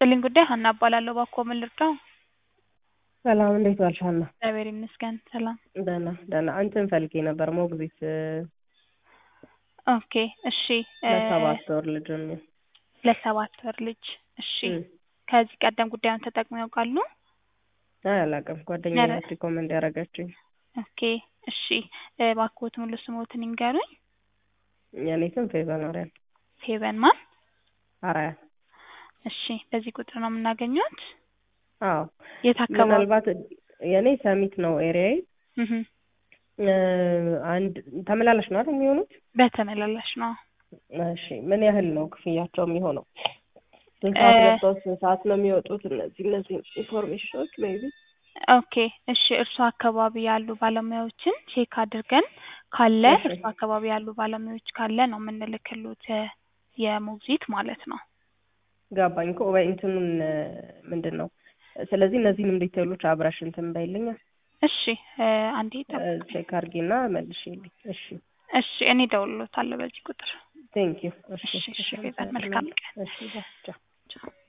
ይስጥልኝ ጉዳይ ሀና እባላለሁ። እባክዎ ምን ልርዳው? ሰላም እንዴት ዋልሽ ሀና? እግዚአብሔር ይመስገን ሰላም። ደህና ደህና አንቺን ፈልጌ ነበር ሞግዚት ኦኬ እሺ እ ለሰባት ወር ልጅ የሚሆን ለሰባት ወር ልጅ እሺ እም። ከዚህ ቀደም ጉዳዩን ተጠቅመው ያውቃሉ? አይ አላውቅም ጓደኛዬ ኧረ ናት ሪኮመንድ ያደረገችኝ። ኦኬ እሺ እ እባክዎት ሙሉ ስምዎትን ይንገሩኝ? የኔ ስም ፌቨን አርያን ፌቨን ማን? አርያ እሺ በዚህ ቁጥር ነው የምናገኘዎት? አዎ የት አካባቢ? ምናልባት የኔ ሰሚት ነው ኤሪያዬ እህ እ አንድ ተመላላሽ ነው አይደል የሚሆኑት? በተመላላሽ ነው። እሺ ምን ያህል ነው ክፍያቸው የሚሆነው? ስንት እ ሰዓት ገብተው ስንት ሰዓት ነው የሚወጡት? እነዚህ እነዚህ ኢንፎርሜሽኖች ሜይቢ ኦኬ እሺ እርሱ አካባቢ ያሉ ባለሙያዎችን ቼክ አድርገን ካለ እሺ እርሱ አካባቢ ያሉ ባለሙያዎች ካለ ነው የምንልክሎት የ የሞግዚት ማለት ነው። ገባኝ እኮ ወይ እንትኑን ምንድን ነው ስለዚህ እነዚህንም ዲቴይሎች አብረሽ እንትን በይልኛ እሺ እ አንዴ ጠብቁኝ። ቼክ አድርጊና መልሽልኝ። እሺ እሺ እኔ እደውልልዎታለሁ በዚህ ቁጥር። ቴንክ ዩ። እሺ እሺ እሺ ፌቨን መልካም አመሰግናለሁ። ቀን። እሺ ቻው።